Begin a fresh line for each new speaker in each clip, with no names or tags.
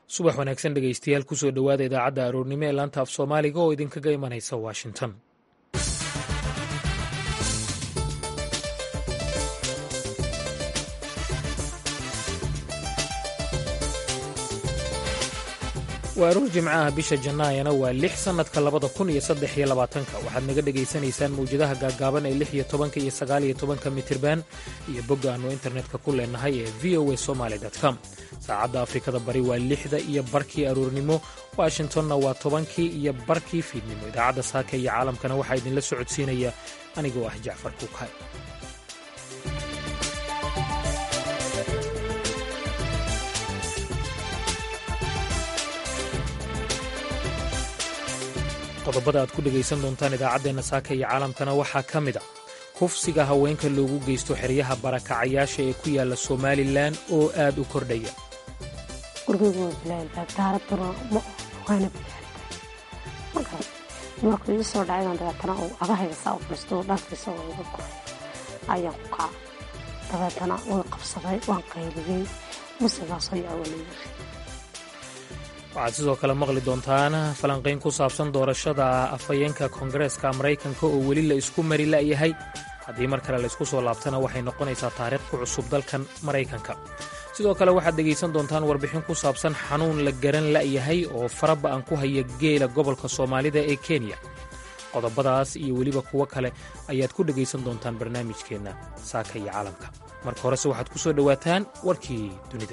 subax wanaagsan dhegaystayaal kusoo dhowaada idaacadda aroornimo ee laanta af soomaaliga oo idinkaga imanaysa washington waa aroor jimcaha bisha jannaayana waa lix sannadka labada kun iyo saddex iyo labaatanka waxaad naga dhegaysanaysaan mawjadaha gaaggaaban ee lix iyo tobanka iyo sagaal iyo tobanka mitirban iyo bogga aannu internetka ku leenahay ee v o a somaali com saacadda afrikada bari waa lixda iyo barkii aroornimo washingtonna waa tobankii iyo barkii fiidnimo idaacadda saaka iyo caalamkana waxaa idinla socodsiinaya anigoo ah jacfar kuukay qodobada aad ku dhegaysan doontaan idaacaddeenna saaka iyo caalamkana waxaa ka mid a kufsiga haweenka loogu geysto xeryaha barakacayaasha ee ku yaalla somalilan oo aad u kordhaya
markuu ii soo dhacay dabeetana uu agahayga saa u fadhiisto dhankiisa oo iga guray ayaan ku kaca dabeetana way qabsaday waan qayliyey musigaasoo yaa walayiri
waxaad sidoo kale maqli doontaan falanqayn ku saabsan doorashada afhayeenka koongareeska maraykanka oo weli la isku mari la'yahay haddii mar kale laysku soo laabtana waxay noqonaysaa taariikh ku cusub dalkan maraykanka sidoo kale waxaad dhegaysan doontaan warbixin ku saabsan xanuun la garan la'yahay oo faraba'an ku haya geela gobolka soomaalida ee kenya qodobadaas iyo weliba kuwo kale ayaad ku dhegaysan doontaan barnaamijkeenna saaka iyo caalamka marka horese waxaad ku soo dhowaataan warkii dunida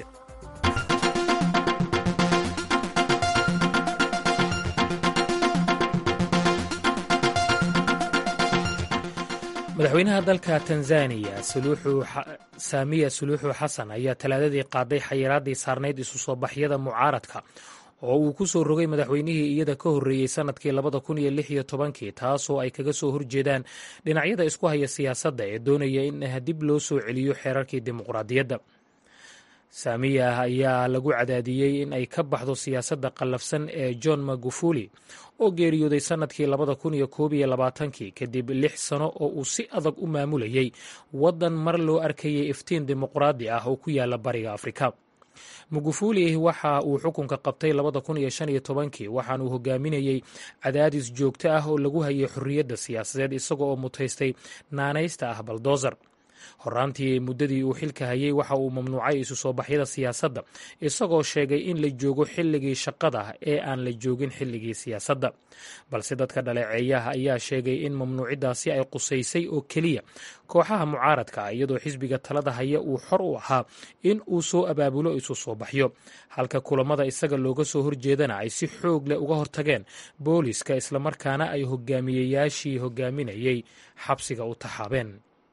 madaxweynaha dalka tanzaniya saamiya suluuxu xasan ayaa talaadadii qaaday xayiraaddii saarnayd isu soo baxyada mucaaradka oo uu ku soo rogay madaxweynihii iyada ka horreeyey sannadkii labada kun iyo lix iyo tobankii taasoo ay kaga soo horjeedaan dhinacyada isku haya siyaasadda ee doonaya in dib loo soo celiyo xeerarkii dimuqraadiyadda saamiya ayaa lagu cadaadiyey in ay ka baxdo siyaasadda qallafsan ee john magufuli oo geeriyooday sannadkii labada kun iyo koob iyo labaatankii kadib lix sano oo uu si adag u maamulayay waddan mar loo arkayay iftiin dimuqraadi ah oo ku yaala bariga afrika magufuli waxa uu xukunka qabtay labada kun iyo shan iyo tobankii waxaanuu hogaaminayey cadaadis joogto ah oo lagu hayay xorriyadda siyaasadeed isaga oo mutaystay naanaysta ah baldozer horaantii muddadii uu xilka hayay waxa uu mamnuucay isu soo baxyada siyaasadda isagoo sheegay in la joogo xilligii shaqada ee aan la joogin xilligii siyaasadda balse dadka dhaleeceeyaha ayaa sheegay in mamnuuciddaasi ay qusaysay oo keliya kooxaha mucaaradka iyadoo xisbiga talada haya uu xor u ahaa in uu soo abaabulo isu soo baxyo halka kulamada isaga looga soo horjeedana ay si xoog leh uga hortageen booliska islamarkaana ay hogaamiyeyaashii hogaaminayay xabsiga u taxaabeen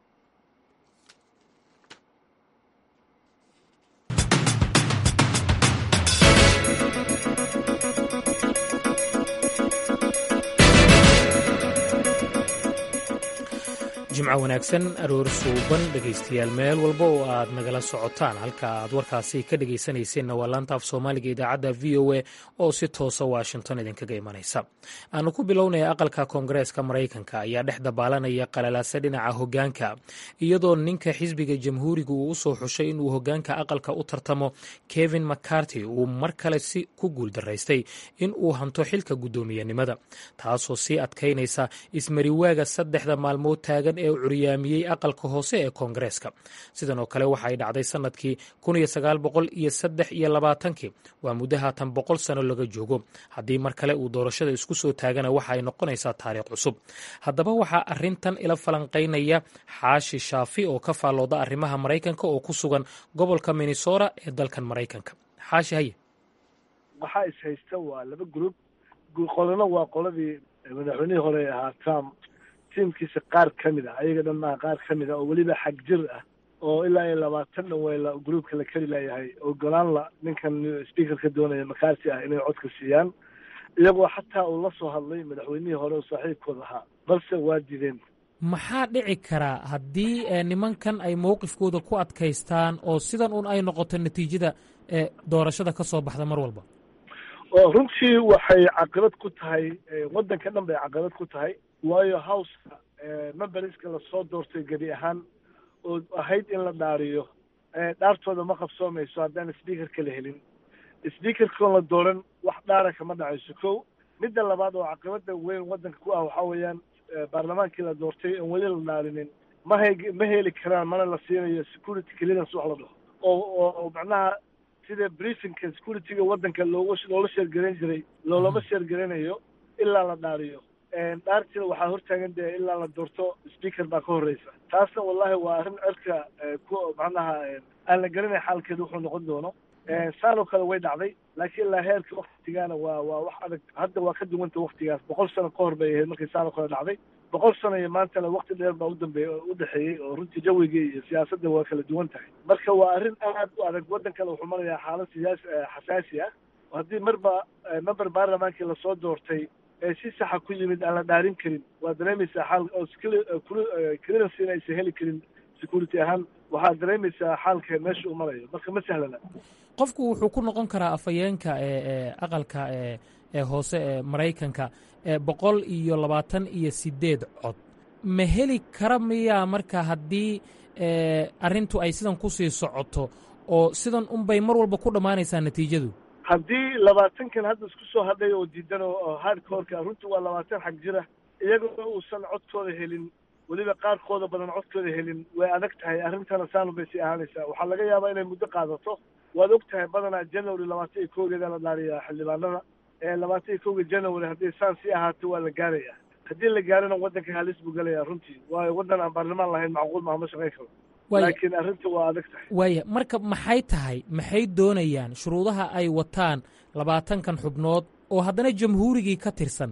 jimco wanaagsan aroor suuban dhegaystayaal meel walba oo aad nagala socotaan halka aad warkaasi ka dhegaysanayseena waa laanta af soomaaliga idaacadda v o a oo si toosa washington idinkaga imanaysa aanu ku bilownaya aqalka koongareeska maraykanka ayaa dhex dabaalanaya qalalaase dhinaca hogaanka iyadoo ninka xisbiga jamhuuriga uu u soo xushay inuu hogaanka aqalka u tartamo kevin mccarty uu mar kale si ku guuldaraystay in uu hanto xilka guddoomiyenimada taasoo sii adkaynaysa ismariwaaga saddexda maalmood taagan ee u curyaamiyey aqalka hoose ee koongareeska sidan oo kale waxa ay dhacday sannadkii kun iyo sagaal boqol iyo saddex iyo labaatankii waa muddo haatan boqol sano laga joogo haddii mar kale uu doorashada isku soo taagana waxa ay noqonaysaa taariikh cusub haddaba waxaa arrintan ila falanqaynaya xaashi shaafi oo ka faallooda arrimaha maraykanka oo ku sugan gobolka minnesota ee dalkan maraykanka xaashi haye
waxaa is haysta waa laba gruub qolana waa qoladii madaxweynihii hore ahaa trump tiimkiisa qaar ka mid ah ayaga dhan maaha qaar ka mid ah oo weliba xag jir ah oo ilaa iyo labaatan dhan weyla gruubka la keli layahay ogolaan la ninkan speakerka doonaya makaarti ah inay codka siiyaan iyagoo xataa uu la soo hadlay madaxweynihii hore oo saaxiibkooda ahaa balse waa diideen
maxaa dhici karaa haddii nimankan ay mowqifkooda ku adkaystaan oo sidan un ay noqoto natiijada ee doorashada ka soo baxda mar walba
runtii waxay caqabad ku tahay waddanka dhan bay caqabad ku tahay waayo howska memberska lasoo doortay gebi ahaan oo ahayd in la dhaariyo dhaartooda ma qabsoomayso haddaan speakerka la helin speakerkoon la dooran wax dhaara kama dhacayso kow midda labaad oo caqibada weyn waddanka ku ah waxaa weeyaan baarlamaankii la doortay oon weli la dhaarinin ma hay ma heli karaan mana la siinayo security clearance wax la dhaho oo oo macnaha sida briefingka securityga waddanka looga loola sheergarayn jiray loolama sheergaranayo ilaa la dhaariyo dhaartina waxaa hortaagan dee ilaa la doorto speaker baa ka horreysa taasna wallahi waa arrin cirka ku macnaha aan la garanay xaalkeeda wuxuu noqon doono saanoo kale way dhacday laakiin ilaa heerka waktigaana waa waa wax adag hadda waa ka duwanta waktigaas boqol sano ka hor bay ahayd markii saanoo kale dhacday boqol sano iyo maantana wakti dheer baa udambeey udhexeeyey oo runtii jawigii iyo siyaasadda waa kala duwan tahay marka waa arrin aad u adag waddankana wuxuu marayaa xaalad siyaasi xasaasi ah haddii marba member baarlamaankii lasoo doortay ee si saxa ku yimid aan la dhaarin karin waa dareemaysaa xaal oo clearance inaysan heli karin security ahaan waxaad dareemaysaa xaalka meesha uu marayo marka ma sahlana
qofku wuxuu ku noqon karaa afhayeenka ee aqalka ee hoose ee maraykanka boqol iyo labaatan iyo sideed cod ma heli kara miyaa marka haddii arrintu ay sidan kusii socoto oo sidan unbay mar walba ku dhammaanaysaa natiijadu
haddii labaatankan hadda isku soo hadhay oo diidan oo hardcoreka runtii waa labaatan xag jira iyagoo uusan codkooda helin weliba qaarkooda badan codkooda helin way adag tahay arrintana saanu bay sii ahaanaysaa waxaa laga yaabaa inay muddo qaadato waad og tahay badanaa january labaatan iyo kowgeeda la dhaariyaa xildhibaanada labaatan iyo kowga january haddii saan sii ahaato waa la gaarayaa haddii la gaarana waddanka halis buu gelayaa runtii waayo waddan aan baarlamaan lahayn macquul maha ma shaqayn karo laakiin arrinta waa adag tahay
waaya marka maxay tahay maxay doonayaan shuruudaha ay wataan labaatankan xubnood oo haddana jamhuurigii ka tirsan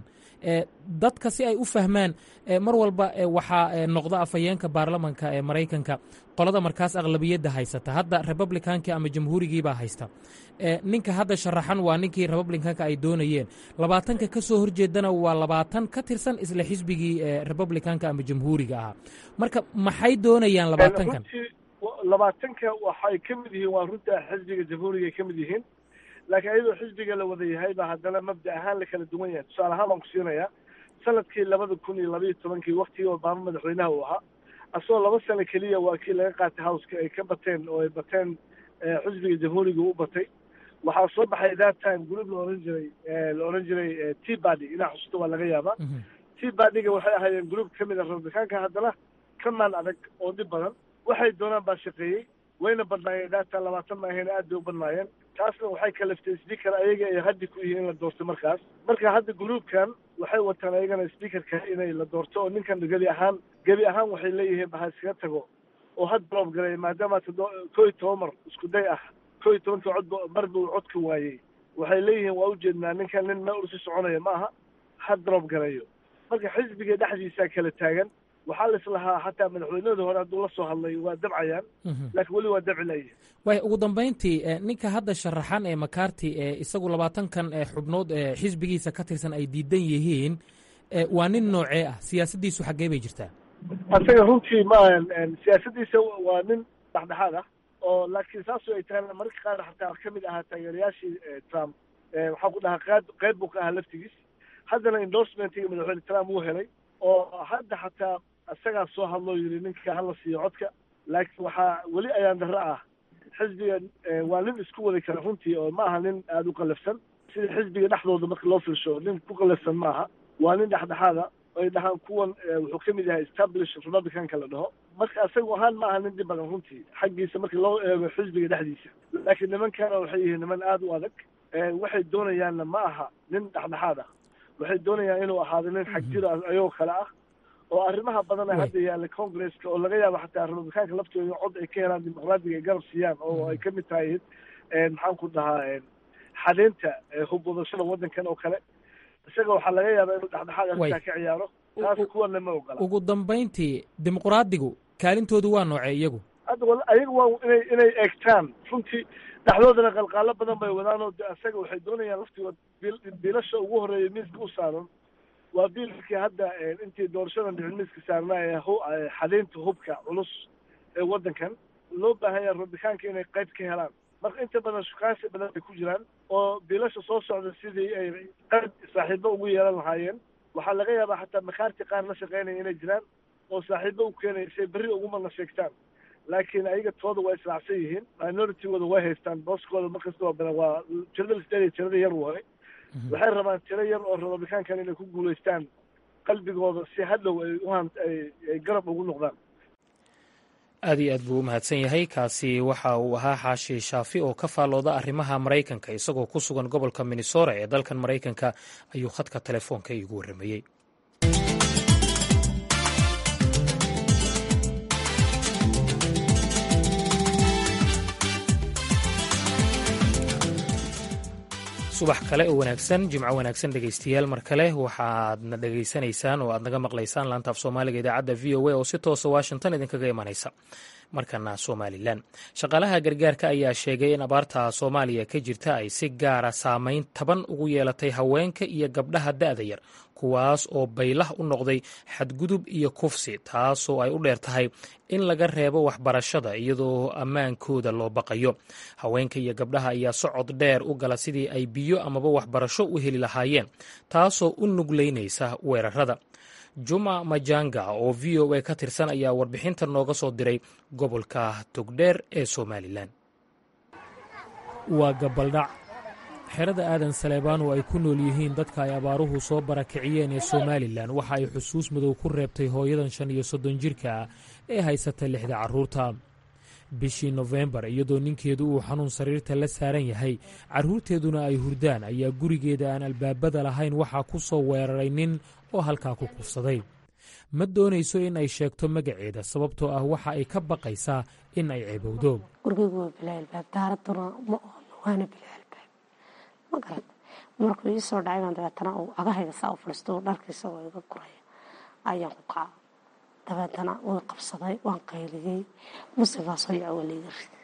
dadka si ay u fahmaan mar walba waxaa noqda afhayeenka baarlamanka ee maraykanka qolada markaas aqlabiyadda haysata hadda republicankii ama jamhuurigiibaa haysta ninka hadda sharaxan waa ninkii republicanka ay doonayeen labaatanka ka soo horjeedana waa labaatan ka tirsan isla xisbigii republicanka ama jamhuuriga ahaa marka maxay doonayaan labaatankan
labaatanka waxay ka mid yihiin waa runta xisbiga jamhuuriga ay ka mid yihiin laakiin ayadoo xisbiga la wada yahayba haddana mabda ahaan la kala duwan yahay tusaale ahaan baan ku siinayaa sanadkii labada kun iyo labaiyo tobankii waktigii obama madaxweynaha uu ahaa asagoo laba sano keliya waa kii laga qaatay howska ay ka bateen oo ay bateen xisbiga jamhuuriga u batay waxaa soo baxay that time group la ohan jiray la ohan jiray t bady inaa xusuusta waa laga yaabaa t badyga waxay ahaayeen group ka mid a republicaanka haddana ka maan adag oo dhib badan waxay doonaan baa shaqeeyey wayna badnaayeen data labaatan ma ahayn aad bay u badnaayeen taasna waxay kalaftay speaker ayaga ay haddi ku yihiin in la doorto markaas marka hadda groupkan waxay wataan ayagana speakerka inay la doorto oo ninkan gebi ahaan gebi ahaan waxay leeyihiin baha iskaga tago oo had drop garay maadaama todo koo iyo toban mar isku day ah koo iyo tobanka cod mar buu codka waayey waxay leeyihiin waa ujeednaa ninkan nin ma ursi soconaya ma aha had drop garayo marka xisbiga dhexdiisaa kala taagan waxaa la islahaa xataa madaxweynahooda hore hadduu la soo hadlay waa dabcayaan laakiin weli waa dabci layihin
waaya ugu dambayntii ninka hadda sharaxan ee makarti ee isagu labaatankan xubnood ee xisbigiisa ka tirsan ay diidan yihiin waa nin noocee ah siyaasaddiisu xaggee bay jirtaa
asaga runtii ma siyaasaddiisa waa nin dhexdhexaad ah oo laakiin saasoo ay tahay mararka qaar xataa ka mid ahaa taageerayaashii trump waxaa ku dhahaa qeyb qeyb buu ka ahaa laftigiis haddana endorsementiga madaxweyne trump wuu helay oo hadda xataa isagaa soo hadloo yidhi ninka hala siiyo codka laakiin waxaa weli ayaan darro ah xisbiga waa nin isku wadi kara runtii oo ma aha nin aada u qalafsan sida xisbiga dhexdooda marka loo fiirsho nin ku qalafsan ma aha waa nin dhexdhexaada ay dhahaan kuwan wuxuu ka mid yahay establish republicanka la dhaho marka isagu ahaan ma aha nin dhib badan runtii xaggiisa marka loo eego xisbiga dhexdiisa laakiin nimankana waxay yihiin niman aada u adag waxay doonayaanna ma aha nin dhexdhexaad ah waxay doonayaan inuu ahaado nin xag jir ayagoo kale ah oo arrimaha badan ee hadda yaalla congresska oo laga yaabo xataa republicaanka laftooda cod ay ka helaan dimuqraadiga ay garab siiyaan oo ay ka mid tahay maxaan ku dhahaa xadeynta hubwadashada waddankan oo kale isaga waxaa laga yaabaa inuu dhexdhexaad arrintaa ka ciyaaro taas kuwana ma ogola
ugu dambayntii dimuqraadigu kaalintoodu waa noocee iyagu
hadda wal ayaga waa inay inay eegtaan runtii dhexdoodana qalqaalo badan bay wadaan oo isaga waxay doonayaan laftigood biilasha ugu horeeya miiska u saaran waa biilkii hadda intii doorashadan dhicin miiska saarnaa ee xadeynta hubka culus ee waddankan loo baahan yaha rabitaanka inay qayb ka helaan marka inta badan shukaansi badan bay ku jiraan oo biilasha soo socda sidii ay qayb saaxiibo ugu yeelan lahaayeen waxaa laga yaabaa xataa makaarti qaar la shaqeynaya inay jiraan oo saaxiibo u keenaya say berri ugumana sheegtaan laakiin ayaga tooda waa israacsan yihiin minoritygooda way haystaan booskooda markastaba badan waa tirada lisdheeliya tirada yar waaye waxay rabaan tiro yar oo republicaankan inay ku guulaystaan qalbigooda si hadhow ay uhan ay garab ugu noqdaan
aad iyo aad buu u mahadsan yahay kaasi waxa uu ahaa xaashi shaafi oo ka faallooda arrimaha maraykanka isagoo ku sugan gobolka minnesota ee dalkan maraykanka ayuu khadka telefoonka iigu warramayey subax kale oo wanaagsan jimco wanaagsan dhegaystayaal mar kale waxaadna dhegaysanaysaan oo aad naga maqlaysaan laanta af soomaaliga idaacadda v o a oo si toosa washington idinkaga imanaysa markana somalilan shaqaalaha gargaarka ayaa sheegay in abaarta soomaaliya ka jirta ay si gaara saameyn taban ugu yeelatay haweenka iyo gabdhaha da'da yar kuwaas oo baylah u noqday xadgudub iyo kufsi taasoo ay u dheer tahay in laga reebo waxbarashada iyadoo ammaankooda loo baqayo haweenka iyo gabdhaha ayaa socod dheer u gala sidii ay biyo amaba waxbarasho u heli lahaayeen taasoo u nuglaynaysa weerarada juma majanga oo v o a ka tirsan ayaa warbixinta nooga soo diray gobolka togdheer ee somalilan waa gabaldhac xerada aadan saleebaan oo ay ku nool yihiin dadka ay abaaruhu soo barakiciyeen ee somalilan waxa ay xusuus madow ku reebtay hooyadan shan iyo soddon jirka ah ee haysata lixda carruurta bishii nofembar iyadoo ninkeedu uu xanuun sariirta la saaran yahay carruurteeduna ay hurdaan ayaa gurigeeda aan albaabada lahayn waxaa ku soo weeraray nin oo halkaa ku kufsaday ma doonayso in ay sheegto magaceeda sababtoo ah waxa ay ka baqaysaa in ay ceebowdo
gurigeygu waa bilaa albaab daaraduna ma oono waana bilaa albaab ma garad markuu ii soo dhacay baan dabeetana uu agahayga saa u fadhiisto dharkiisa oo iga guraya ayaan ku kaca dabeetana way qabsaday waan qayliyey musigaasoo yawa layga riday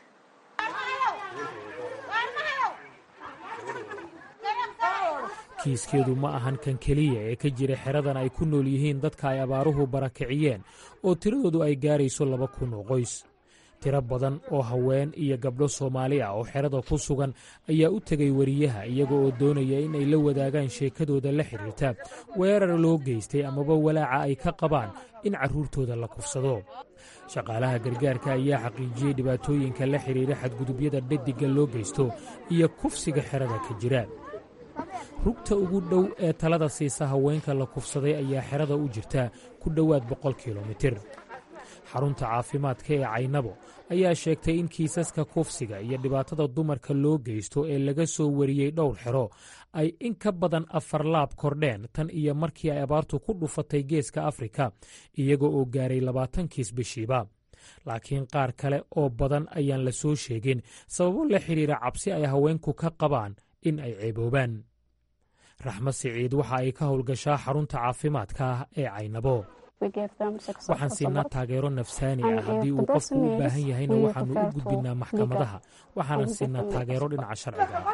kiiskeedu ma ahan kan keliya ee ka jira xeradan ay ku nool yihiin dadka ay abaaruhu barakiciyeen oo tiradoodu ay gaarayso laba kun oo qoys tiro badan oo haween iyo gabdho soomaali ah oo xerada ku sugan ayaa u tegay wariyaha iyaga oo doonaya in ay la wadaagaan sheekadooda la xidhiirta weerar loo geystay amaba walaaca ay ka qabaan in carruurtooda la kufsado shaqaalaha gargaarka ayaa xaqiijiyey dhibaatooyinka la xidhiira xadgudubyada dhadiga loo geysto iyo kufsiga xerada ka jira rugta ugu dhow ee talada siisa haweenka la kufsaday ayaa xerada u jirta ku dhowaad boqol kilomitir xarunta caafimaadka ee caynabo ayaa sheegtay in kiisaska kufsiga iyo dhibaatada dumarka loo geysto ee laga soo wariyey dhowr xero ay in ka badan afar laab kordheen tan iyo markii ay abaartu ku dhufatay geeska afrika iyaga oo gaaray labaatan kiis bishiiba laakiin qaar kale oo badan ayaan la soo sheegin sababo la xidhiira cabsi ay haweenku ka qabaan in ay ceeboobaan raxmed siciid waxa ay ka howlgashaa xarunta caafimaadka ee caynabo waxaan siinaa taageero nafsaani ah haddii uu qofku u baahan yahayna waxaannu u gudbinnaa maxkamadaha waxaanan siinaa taageero dhinaca sharciga ah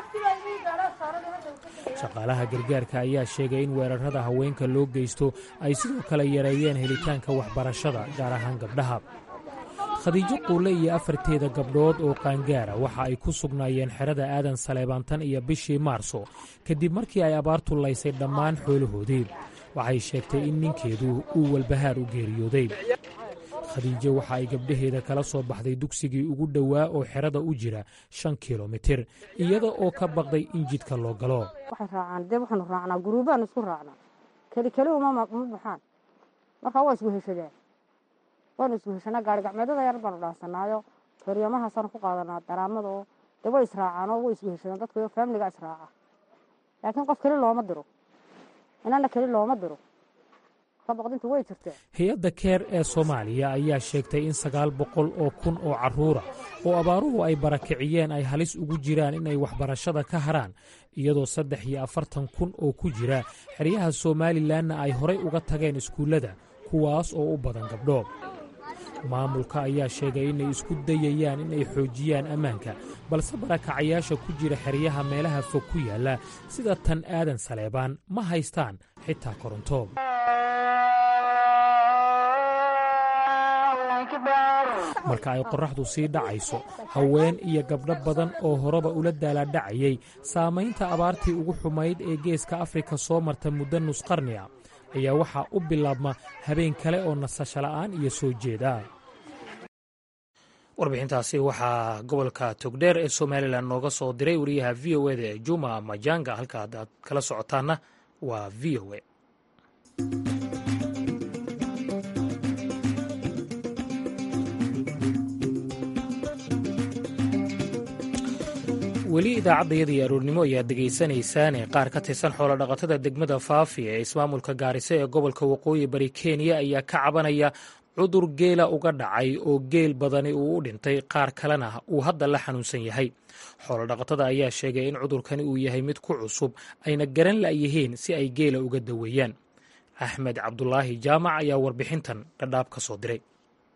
shaqaalaha gargaarka ayaa sheegay in weerarada haweenka loo geysto ay sidoo kale yareeyeen helitaanka waxbarashada gaar ahaan gabdhaha khadiijo quulle iyo afarteeda gabdhood oo qaangaara waxa ay ku sugnaayeen xerada aadan saleebaantan iyo bishii maarso kadib markii ay abaartu laysay dhammaan xoolahoodii waxay sheegtay in ninkeedu uu walbahaar u geeriyooday khadiijo waxa ay gabdhaheeda kala soo baxday dugsigii ugu dhowaa oo xerada u jira shan kilomitir iyada oo ka baqday in jidka loo galo
waxay raacaan dee waxaanu raacnaa guruubaan isku raacnaa keli keli uma baxaan markaa waa isweheshadaan waanu isweheshanaa gaari gacmeedada yar baanu dhaansanaayo horyamahaasaan ku qaadanaa daraamada oo dee way israacaanoo way isweheshadaan dadka faamiliga israaca laakiin qof keli looma diro inana keli looma diro
hay-adda keer ee soomaaliya ayaa sheegtay in sagaal boqol oo kun oo carruura oo abaaruhu ay barakiciyeen ay halis ugu jiraan inay waxbarashada ka haraan iyadoo saddex iyo afartan kun oo ku jira xeryaha somalilanna ay horay uga tageen iskuullada kuwaas oo u badan gabdho maamulka ayaa sheegay inay isku dayayaan inay xoojiyaan ammaanka balse barakacayaasha ku jira xeryaha meelaha fog ku yaalla sida tan aadan saleebaan ma haystaan xitaa koronto marka ay qorraxdu sii dhacayso haween iyo gabdho badan oo horeba ula daalaadhacayay saamaynta abaartii ugu xumayd ee geeska afrika soo marta muddo nusqarni a ayaa waxaa u bilaabma habeen kale oo nasasho la'aan iyo soo jeeda warbixintaasi waxaa gobolka togdheer ee somalilan nooga soo diray wariyaha v o eda ee juma majanga halka aad kala socotaana waa v o e weli idaacaddayadii aroornimo ayaad degaysanaysaan ee qaar ka tirsan xoolodhaqatada degmada faafi ee ismaamulka gaariso ee gobolka waqooyi bari kenya ayaa ka cabanaya cudur geela uga dhacay oo geel badani uu u dhintay qaar kalena uu hadda la xanuunsan yahay xoolodhaqatada ayaa sheegay in cudurkani uu yahay mid ku cusub ayna garan la'yihiin si ay geela uga daweeyaan axmed cabdulaahi jaamac ayaa warbixintan dhadhaab ka soo diray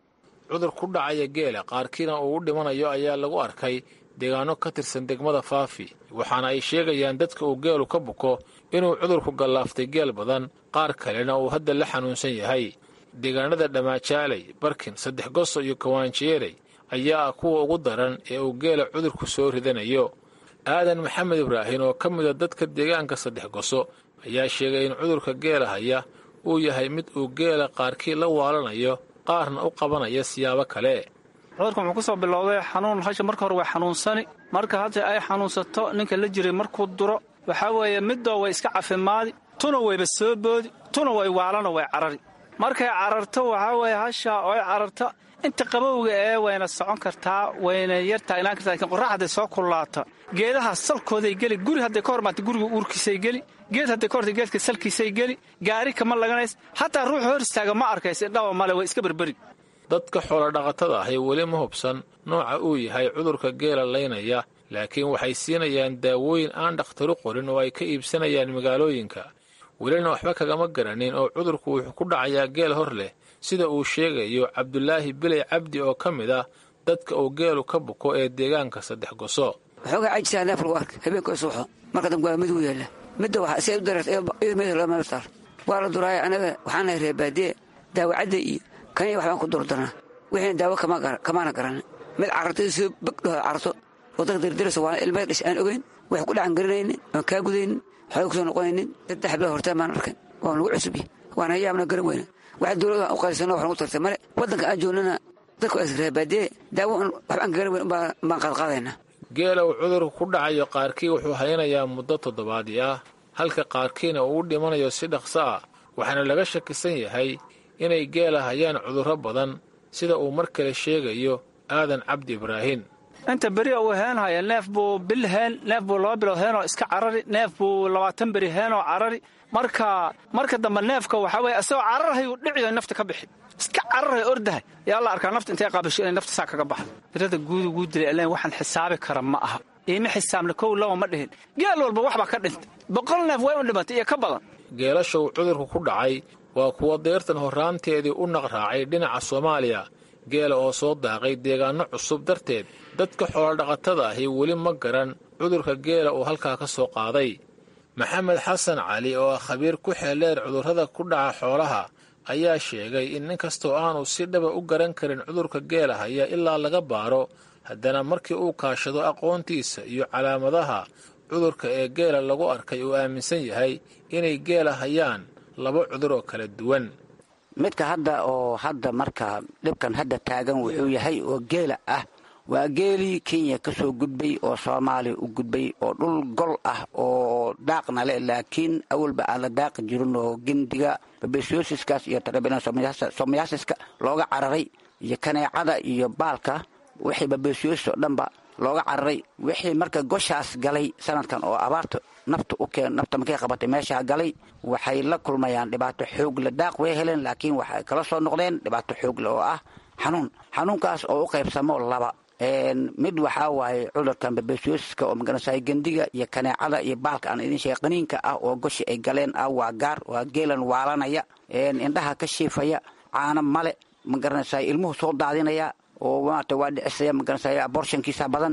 cudur ku dhacaya geela qaarkiina uu u dhimanayo ayaa lagu arkay deegaano ka tirsan degmada faafi waxaana ay sheegayaan dadka uu geelu ka buko inuu cudurku gallaaftay geel badan qaar kalena uu hadda la xanuunsan yahay deegaanada dhammaajaaley barkin saddex goso iyo kawaanjeerey ayaa ah kuwa ugu daran ee uu geela cudurku soo ridanayo aadan maxamed ibraahin oo ka mida dadka deegaanka saddex goso ayaa sheegay in cudurka geela haya uu yahay mid uu geela qaarkii la waalanayo qaarna u qabanaya siyaabo kale
cudurkan wuxuu ku soo bilowday xanuun hasha marka hore way xanuunsani marka hadda ay xanuunsato ninka la jiray markuu duro waxaa weeye midoo way iska cafimaadi tuna wayba soo boodi tuna way waalano way carari markay cararto waxaa weeye hasha oy cararto inta qabowga ee wayna socon kartaa wayna yartaa ilaan kartaa lakiin qorrax hadday soo kullaata geedaha salkooday geli guri hadday ka hormaata guriga uurkiisay geli geed hadday ka horta geedka salkiisay geli gaari kama laganays hataa ruux hor istaaga ma arkays indhaba male way iska berberi
dadka xoolodhaqatada ahi weli ma hubsan nooca uu yahay cudurka geela laynaya laakiin waxay siinayaan daawooyin aan dhakhtaru qorin oo ay ka iibsanayaan magaalooyinka welina waxba kagama garanin oo cudurku wuxuu ku dhacayaa geel hor leh sida uu sheegayo cabdulaahi biley cabdi oo ka mid ah dadka uu geelu ka buko ee deegaanka saddex goso
waxoogaa cajisaa neef lagu arka habeenkoo suuxo marka dambe waa mid u yaalla midda waxa si ay u dareertay waa la duraaya anaga waxaanahay reebaadiye daawacadda iyo kaniya waxbaan ku durdarnaa wixiina daawo kamaana garanin mid carartay soo bagdhaho carto waddanka dirdiraysa waana ilmada dhish aan ogeyn wax ku dhacan garanaynin aan kaa gudaynin waxba kusoo noqonaynin saddex bilood hortaan maan arkan waa nagu cusubya waana yaabna garan weyna waxa dowladda aan u qaysano wax nagu tartay male waddanka aan joognana dadku reebaadiye daawo waxbaan garan weyn baan qaadqaadaynaa
geela uu cudurku ku dhacayo qaarkii wuxuu haynayaa muddo toddobaadii ah halka qaarkiina uu u dhimanayo si dhaqso ah waxaana laga shakisan yahay inay geela hayaan cudurro badan sida uu mar kale sheegayo aadan cabdi ibraahin
inta beri uu heenhaya neef buu bil heen neef buu laba bilood heenoo iska carari neef buu labaatan beri heenoo carari marka marka dambe neefka waxaa weye isagoo cararhayu dhiciyo nafta ka bixi iska cararhay ordahay yaa la arkaa nafta intay qaabisho inay nafta saa kaga baxdo birada guudu guu dilay alleen waxaan xisaabi kara ma aha iima xisaabna kow laba ma dhihin geel walba waxbaa ka dhintay boqol neef way u dhimatay iyo ka badan
geelasha uu cudurku ku dhacay waa kuwa deyrtan horraanteedii u naqraacay dhinaca soomaaliya geela oo soo daaqay deegaanno cusub darteed dadka xoolodhaqatada ahi weli ma garan cudurka geela uu halkaa ka soo qaaday maxamed xasan cali oo ah khabiir ku xeeldheer cudurrada ku dhaca xoolaha ayaa sheegay in nin kastoo aanu si dhaba u garan karin cudurka geela haya ilaa laga baaro haddana markii uu kaashado aqoontiisa iyo calaamadaha cudurka ee geela lagu arkay uu aaminsan yahay inay geela hayaan laba cudur oo kala duwan
midka hadda oo hadda marka dhibkan hadda taagan wuxuu yahay oo geela ah waa geelii kenya ka soo gudbay oo soomaaliya u gudbay oo dhul gol ah oo daaqna leh laakiin awalba aan la daaqi jirin oo gendiga babesiosiskaas iyo somayaasiska looga cararay iyo kaneecada iyo baalka wixii babesiosis oo dhanba looga cararay wixii marka goshaas galay sanadkan oo abaarta nafta u keen nafta markay qabatay meeshaa galay waxay la kulmayaan dhibaato xoogle daaq way heleen laakiin waxay kala soo noqdeen dhibaato xoogle oo ah xanuun xanuunkaas oo u qaybsamo laba mid waxaa waaye cudurkan babesiosiska oo magaranasay gendiga iyo kaneecada iyo baalka aan idin sheegay qaniinka ah oo goshi ay galeen ah waa gaar waa geelan waalanaya indhaha ka shiifaya caano male magaranasay ilmuhu soo daadinaya oo maarata waa dhicisaya magaranasay aborshankiisa badan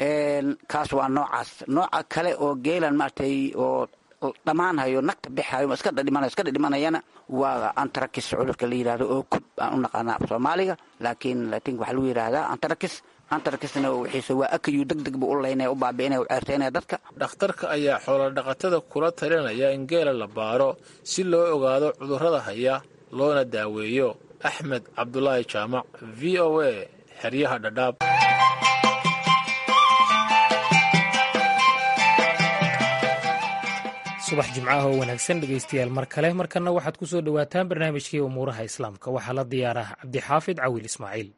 kaas waa noocaas nooca kale oo geelan maaratay oo dhammaanhayo nagta bixayo iska dhadhimanay iska dhadhimanayana waa antarakis cudurka la yidhahdo oo kub aan u naqaana af soomaaliga laakiin laakiin waxaa lagu yidhahdaa antarakis antarakisna wixiise waa akayu deg deg buu u laynaya u baabi'inaya u ceertaynaya dadka
dhakhtarka ayaa xoolodhaqatada kula talinaya in geela la baaro si loo ogaado cudurrada haya loona daaweeyo axmed cabdulaahi jaamac v o a xeryaha dhadhaab
subax jimcaha oo wanaagsan dhegaystayaal mar kale markanna waxaad ku soo dhowaataan barnaamijkii umuuraha islaamka waxaa la diyaarah cabdixaafid cawil ismaaciil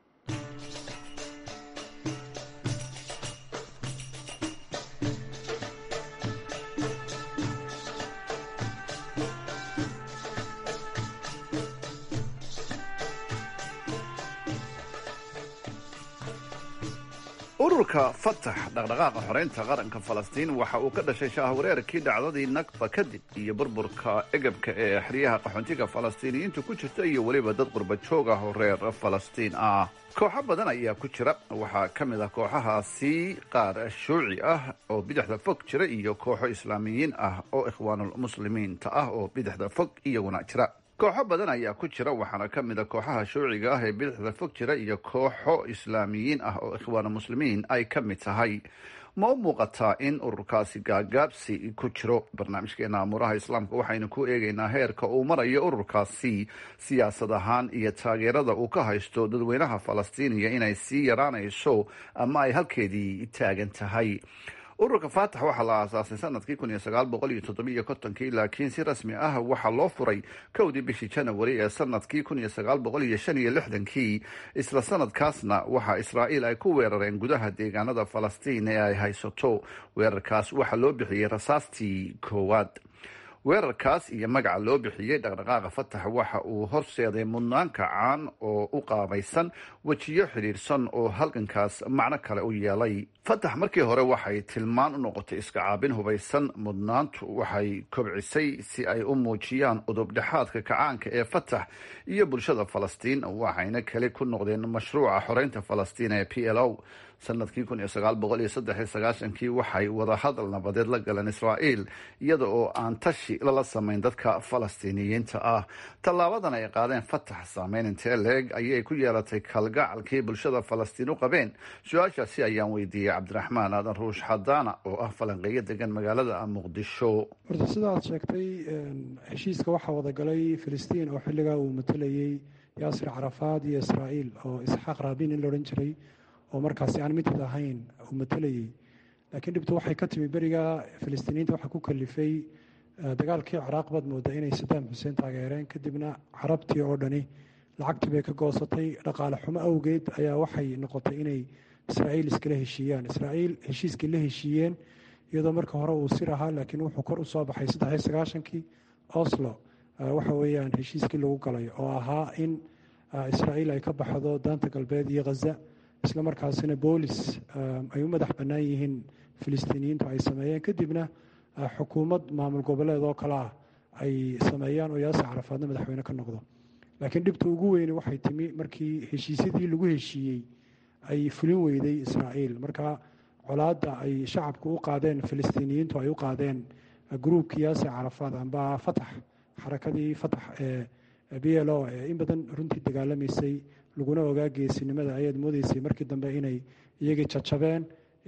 ururka fatax dhaqdhaqaaqa xoreynta qaranka falastiin waxa uu ka dhashay shaahwareerkii dhacdadii nakba kadib iyo burburka egabka ee xeryaha qaxoontiga falastiiniyiintu ku jirta iyo weliba dad qurba joog ah oo reer falastiin ah kooxo badan ayaa ku jira waxaa ka mid ah kooxahaasi qaar shuuci ah oo bidixda fog jira iyo kooxo islaamiyiin ah oo ikhwaanulmuslimiinta ah oo bidixda fog iyaguna jira kooxo badan ayaa ku jira waxaana ka mid a kooxaha shuuciga ah ee bidixda fog jira iyo kooxo islaamiyiin ah oo ikhwaanu muslimiin ay ka mid tahay ma u muuqataa in ururkaasi gaagaabsi ku jiro barnaamijkeena amuuraha islaamka waxaynu ku eegaynaa heerka uu marayo ururkaasi siyaasad ahaan iyo taageerada uu ka haysto dadweynaha falastiiniya inay sii yaraanayso ama ay halkeedii taagan tahay ururka faatax waxaa la aasaasay sanadkii kun iyo sagaal boqol iyo toddobiiyo kontonkii laakiin si rasmi ah waxaa loo furay kowdii bishii janawari ee sanadkii kun iyo sagaal boqol iyo shan iyo lixdankii isla sanadkaasna waxaa israa'iil ay ku weerareen gudaha deegaanada falastiin ee ay haysato weerarkaas waxaa loo bixiyey rasaastii koowaad weerarkaas iyo magaca loo bixiyey dhaqdhaqaaqa fatax waxa uu horseeday mudnaan kacaan oo u qaabaysan wejiyo xidhiidhsan oo halgankaas macno kale u yeelay fatax markii hore waxay tilmaan u noqotay iska caabin hubaysan mudnaantu waxay kobcisay si ay u muujiyaan udubdhexaadka kacaanka ee fatax iyo bulshada falastiin waxayna keli ku noqdeen mashruuca xoreynta falastiin ee p l o sanadkii kun iyo sagaal boqol iyo saddex iyo sagaashankii waxay wadahadal nabadeed la galeen israa'iil iyada oo aan tashi lala samayn dadka falastiiniyiinta ah tallaabadan ay qaadeen fatax saameyn intee leeg ayay ku yeelatay kalgacalkii bulshada falastiin u qabeen su-aashaasi ayaan weydiiyey cabdiraxmaan aadan ruush xadaana oo ah falanqeeyo degan magaalada muqdisho
horta sidaad sheegtay heshiiska waxaa wadagalay filistiin oo xilligaa uu matalayey yaasir carafaad iyo israa'iil oo isxaaq raabin in la odhan jiray oo markaasi aan midid ahayn uu matalayey laakiin dhibtu waxay ka timi beriga filistiiniyiinta waxaa ku kalifay dagaalkii ciraaq baad moodaa inay sadaam xuseen taageereen kadibna carabtii oo dhani lacagtii bay ka goosatay dhaqaale xumo awgeed ayaa waxay noqotay inay israa'iil iskala heshiiyaan israa'iil heshiiskii la heshiiyeen iyadoo marka hore uu sir ahaa laakiin wuxuu kor u soo baxay saddex iyo sagaashankii oslo waxa weeyaan heshiiskii lagu galay oo ahaa in israa'iil ay ka baxdo daanta galbeed iyo khaza isla markaasina boolis ay u madax bannaan yihiin filistiiniyiintu ay sameeyeen kadibna xukuumad maamul goboleed oo kale ah ay sameeyaan oo yaasir carafaadna madaxweyne ka noqdo laakiin dhibta ugu weyne waxay timi markii heshiisyadii lagu heshiiyey ay fulin weyday israa'iil marka colaadda ay shacabku u qaadeen filistiiniyiintu ay u qaadeen gruubkii yaasir carafaad amba fatax xarakadii fatax ee b l o ee in badan runtii dagaalamaysay laguna ogaa geesinimada ayaad moodeysay markii dambe inay iyagii jajabeen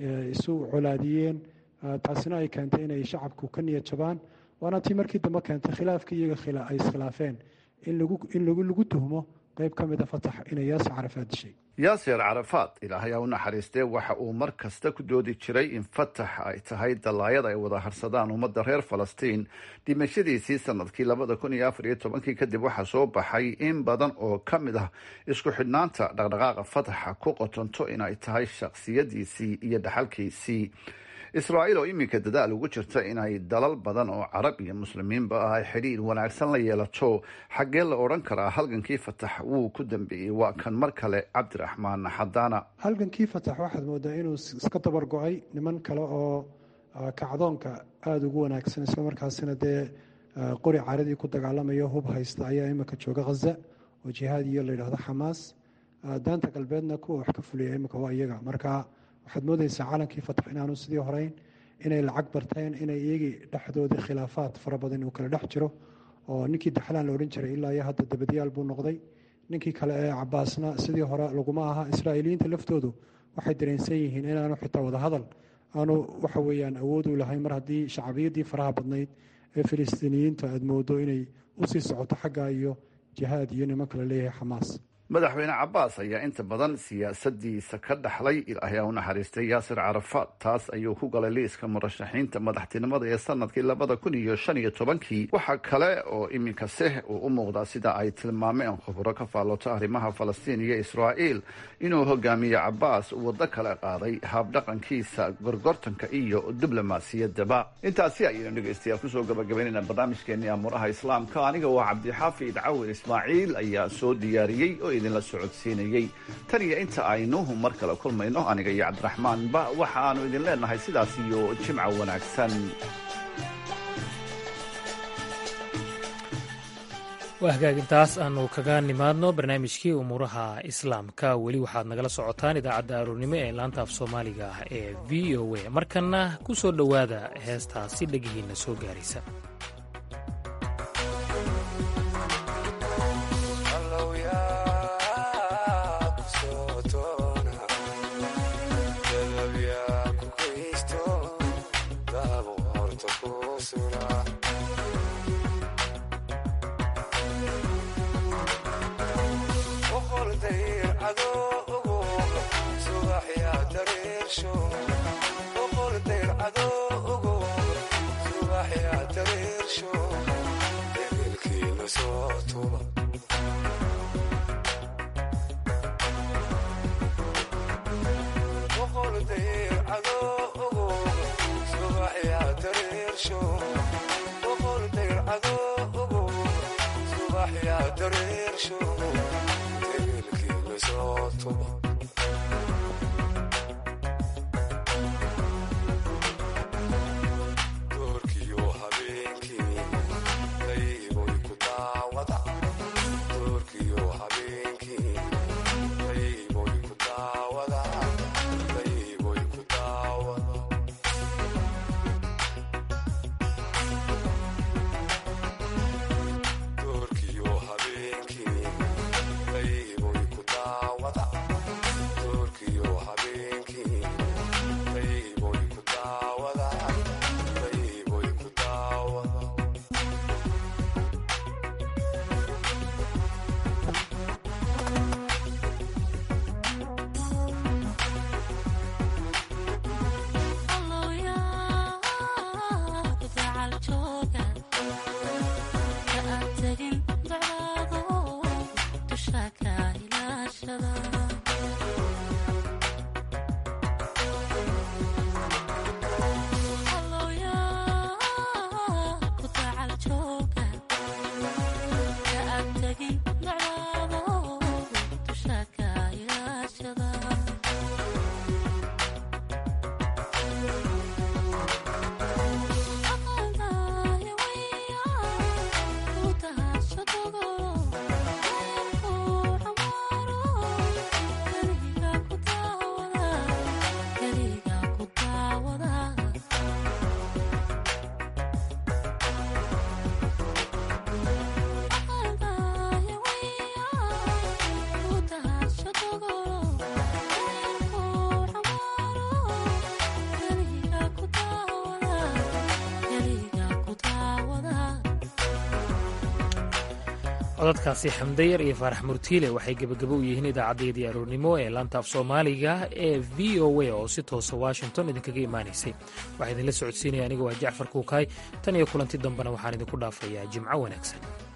isu colaadiyeen taasina ay keentay inay shacabku ka niyad jabaan waana tii markii dambe keentay khilaafkii iyaga ay iskhilaafeen in lagu tuhmo qeyb ka mida fatax inay yaasir carafaad dishay
yaasir carafaad ilaahay ha u naxariistee waxa uu mar kasta ku doodi jiray in fatax ay tahay dallaayada ay wada harsadaan ummadda reer falastiin dhimashadiisii sanadkii labada kun iyo afar iyo tobankii kadib waxaa soo baxay in badan oo ka mid ah isku xidhnaanta dhaqdhaqaaqa fataxa ku qotonto inay tahay shakhsiyadiisii iyo dhaxalkiisii israa'iil oo iminka dadaal ugu jirta inay dalal badan oo carab iyo muslimiinba ah ay xidhiir wanaagsan la yeelato xaggee la odhan karaa halgankii fatax wuu ku dambeeyey waa kan mar kale cabdiraxmaan xadaana
halgankii fatax waxaad moodaa inuu iska dabar go-ay niman kale oo kacdoonka aada ugu wanaagsan islamarkaasina dee qori caradii ku dagaalamayo hub haysta ayaa imika jooga khaza oo jihaad iyo layidhahdo xamaas daanta galbeedna kuwa wax ka fuliya imika waa iyaga marka waxaad moodeysaa calankii fatax inaanu sidii horeyn inay lacag barteen inay iyagii dhexdoodii khilaafaad fara badan uu kala dhex jiro oo ninkii daxlaan la odhan jiray ilaa iyo hadda dabadyaal buu noqday ninkii kale ee cabaasna sidii hore laguma aha israa'iiliyiinta laftoodu waxay dareensan yihiin inaanu xitaa wadahadal aanu waxa weeyaan awood u lahayn mar haddii shacbiyadii faraha badnayd ee filistiiniyiinta aad moodo inay usii socoto xagga iyo jihaad iyo niman kale leeyahay xamaas
madaxweyne cabaas ayaa inta badan siyaasadiisa ka dhaxlay ilaahay u naxariistay yaasir carafaad taas ayuu ku galay liiska murashaxiinta madaxtinimada ee sanadkii labada kun iyo shan iyo tobankii waxaa kale oo iminka seh uu u muuqdaa sida ay tilmaameen khuburo ka faallooto arrimaha falastiin iyo israa'iil inuu hogaamiye cabaas waddo kale qaaday habdhaqankiisa gorgortanka iyo diblomaasiyaddaba intaasi ayaynu dhegaystayaal kusoo gabagabaynayna barnaamijkeenii amuuraha islaamka aniga waa cabdixaafid cawin ismaaciil ayaa soo diyaariyey oo idinla socodsiinayey tan iyo inta aynu mar kale kulmayno aniga iyo cabdiraxmaanba waxaanu idin leenahay sidaas iyo jimca wanaagsan
waa hagaagintaas aanu kaga nimaadno barnaamijkii umuuraha islaamka weli waxaad nagala socotaan idaacadda aroornimo ee laanta af soomaaliga ee v o a markanna ku soo dhowaada heestaasi dhegihiinna soo gaaraysa codadkaasi xamdayar iyo faarax murtiile waxay gebagabo u yihiin idaacaddayadii aroornimo ee laanta af soomaaliga ee v o a oo si toosa washington idinkaga imaanaysay waxaa idinla socodsiinaya aniga waa jacfar kuukaay tan iyo kulanti dambena waxaan idinku dhaafayaa jimco wanaagsan